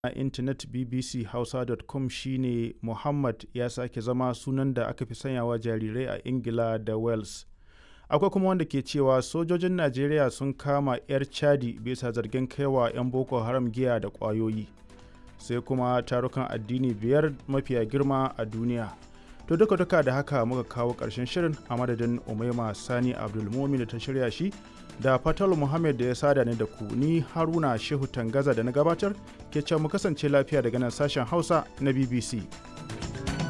na intanet bbchausa.com shine Muhammad ya sake zama sunan da aka fi sanyawa jarirai a Ingila da Wales. Akwai kuma wanda ke cewa sojojin Najeriya sun kama 'yar Chadi bisa zargin kaiwa 'yan Boko Haram giya da ƙwayoyi. Sai kuma tarukan addini biyar mafiya girma a duniya. To duka duka da haka muka kawo ƙarshen shirin a madadin Umaima Sani Abdulmumin da ta shirya shi da Fatal Muhammad da ya sada ni da ku ni Haruna Shehu Tangaza da na gabatar ke can mu kasance lafiya daga nan sashen Hausa na BBC.